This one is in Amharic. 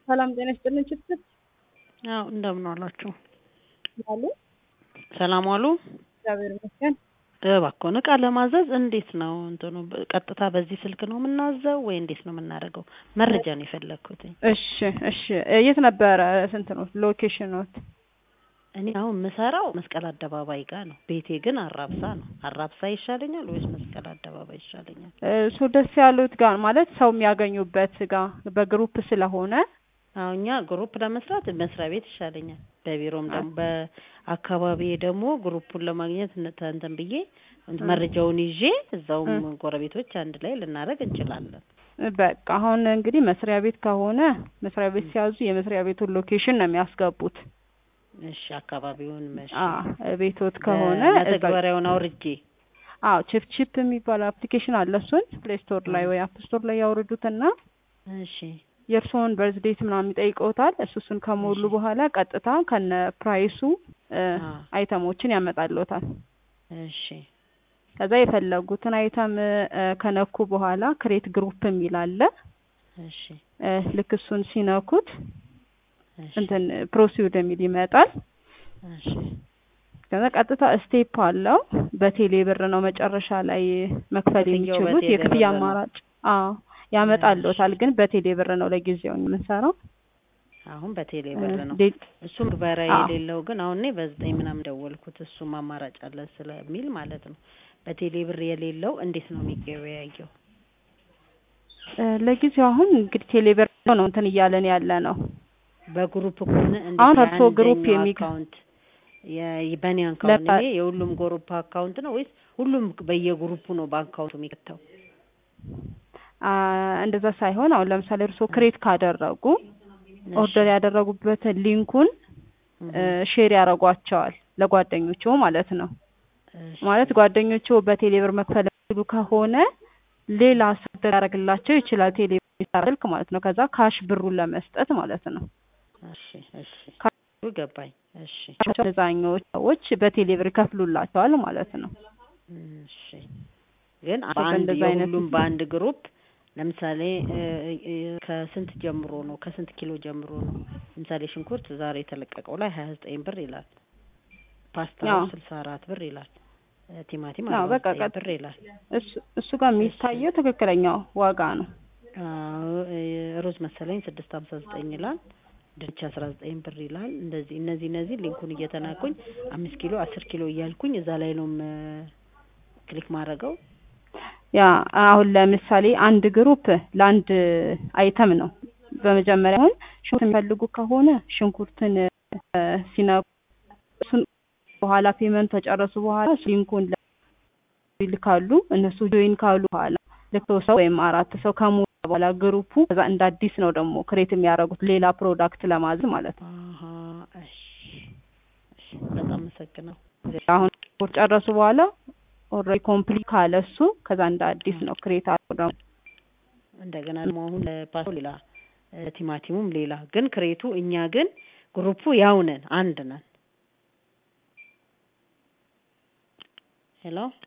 ሰላም ጤና ይስጥልን ችትት አዎ እንደምን ዋላችሁ? ያሉ ሰላም ዋሉ? እግዚአብሔር ይመስገን። እባክዎን እቃ ለማዘዝ እንዴት ነው እንትኑ ቀጥታ በዚህ ስልክ ነው የምናዘው ወይ እንዴት ነው የምናደርገው? መረጃ ነው የፈለግኩትኝ። እሺ እሺ የት ነበረ ስንት ነው ሎኬሽኖት? እኔ አሁን የምሰራው መስቀል አደባባይ ጋር ነው። ቤቴ ግን አራብሳ ነው። አራብሳ ይሻለኛል ወይስ መስቀል አደባባይ ይሻለኛል? እሱ ደስ ያሉት ጋር ማለት ሰው የሚያገኙበት ጋር በግሩፕ ስለሆነ አዎ እኛ ግሩፕ ለመስራት መስሪያ ቤት ይሻለኛል። በቢሮም ደግሞ በአካባቢ ደግሞ ግሩፑን ለማግኘት እንተ- እንትን ብዬ መረጃውን ይዤ እዛውም ጎረቤቶች አንድ ላይ ልናደርግ እንችላለን። በቃ አሁን እንግዲህ መስሪያ ቤት ከሆነ መስሪያ ቤት ሲያዙ የመስሪያ ቤቱን ሎኬሽን ነው የሚያስገቡት። እሺ አካባቢውን መሽ አዎ ቤቶት ከሆነ እዛ- መተግበሪያውን አውርጄ አዎ ቺፕ ቺፕ የሚባል አፕሊኬሽን አለ። እሱን ፕሌይ ስቶር ላይ ወይ አፕ ስቶር ላይ ያወርዱትና እሺ የእርስዎን በርዝዴት ምናምን ይጠይቀውታል። እሱ እሱን ከሞሉ እሺ። በኋላ ቀጥታ ከነ ፕራይሱ እ አ አይተሞችን ያመጣልዎታል። እሺ ከዛ የፈለጉትን አይተም እ ከነኩ በኋላ ክሬት ግሩፕ የሚል አለ። እሺ እ ልክ እሱን ሲነኩት እሺ እንትን ፕሮሲድ የሚል ይመጣል። እሺ ከዛ ቀጥታ ስቴፕ አለው። በቴሌ ብር ነው መጨረሻ ላይ መክፈል ክፍያው የሚችሉት በቴሌ የክፍያ ብር ነው። አማራጭ አዎ ያመጣልዎታል። ግን በቴሌ ብር ነው ለጊዜው የምንሰራው። አሁን በቴሌ ብር ነው። ሌ- እሱ ምግባራ አዎ። የሌለው ግን አሁን እኔ በዘጠኝ ምናምን ደወልኩት እሱም አማራጭ አለ ስለሚል ማለት ነው። በቴሌ ብር የሌለው እንዴት ነው የሚገበያየው? እ ለጊዜው አሁን እንግዲህ ቴሌ ብር ነው እንትን እያለን ያለ ነው። በግሩፕ ከሆነ እንዴት አሁን እርስዎ ግሩፕ የአንደኛው የሚገ- አካውንት የ- በእኔ አካውንት ለባ- እኔ የሁሉም ግሩፕ አካውንት ነው ወይስ ሁሉም በየግሩፑ ነው በአካውንቱ የሚከተው? አ እንደዛ ሳይሆን አሁን ለምሳሌ እርስዎ ክሬት ካደረጉ ኦርደር ያደረጉበትን ሊንኩን እ ሼር ያደርጓቸዋል ለጓደኞቹ ማለት ነው። ማለት ጓደኞቹ በቴሌ ብር መክፈል የሚችሉ ከሆነ ሌላ ሰው ያደርግላቸው ይችላል። ቴሌ ብር የሚሰራ ስልክ ማለት ነው። ከዛ ካሽ ብሩን ለመስጠት ማለት ነው። እሺ እሺ ገባኝ። እሺ አብዛኞቹ ሰዎች በቴሌ ብር ይከፍሉላቸዋል ማለት ነው። እሺ ግን በአንድ እንደዛ አይነት የሁሉም በአንድ ግሩፕ ለምሳሌ እ እ ከስንት ጀምሮ ነው ከስንት ኪሎ ጀምሮ ነው? ለምሳሌ ሽንኩርት ዛሬ የተለቀቀው ላይ ሀያ ዘጠኝ ብር ይላል። ፓስታ አዎ። ስልሳ አራት ብር ይላል። እ ቲማቲም አዎ፣ አርባ በቃ ዘጠኝ ቀጥ- ብር ይላል። እሱ እሱ ጋር የሚታየው ትክክለኛው ዋጋ ነው። አዎ፣ እ ሩዝ መሰለኝ ስድስት ሀምሳ ዘጠኝ ይላል። ድንች አስራ ዘጠኝ ብር ይላል። እንደዚህ እነዚህ እነዚህ ሊንኩን እየተናኩኝ አምስት ኪሎ አስር ኪሎ እያልኩኝ እዛ ላይ ነው ም- ክሊክ ማድረገው። ያ አሁን ለምሳሌ አንድ ግሩፕ ለአንድ አይተም ነው። በመጀመሪያ አሁን ሽንኩርት የሚፈልጉ ከሆነ ሽንኩርትን እ ሲነኩ እሱን በኋላ ፔመንት ከጨረሱ በኋላ ሊንኩን ለ- ይልካሉ። እነሱ ጆይን ካሉ በኋላ ልክ ሶስት ሰው ወይም አራት ሰው ከሞላ በኋላ ግሩፑ ከዛ እንደ አዲስ ነው ደግሞ ክሬት የሚያደርጉት ሌላ ፕሮዳክት ለማዘዝ ማለት ነው። አሀ እሺ እሺ በጣም አመሰግናለሁ። አሁን ስፖርት ጨረሱ በኋላ ኦልሬዲ ኮምፕሊት ካለ እሱ ከዛ እንደ አዲስ ነው ክሬት አድርገው ደግሞ እንደገና ደግሞ አሁን ለፓስቶ ሌላ እ ቲማቲሙም ሌላ ግን ክሬቱ እኛ ግን ግሩፑ ያው ነን አንድ ነን። ሄሎ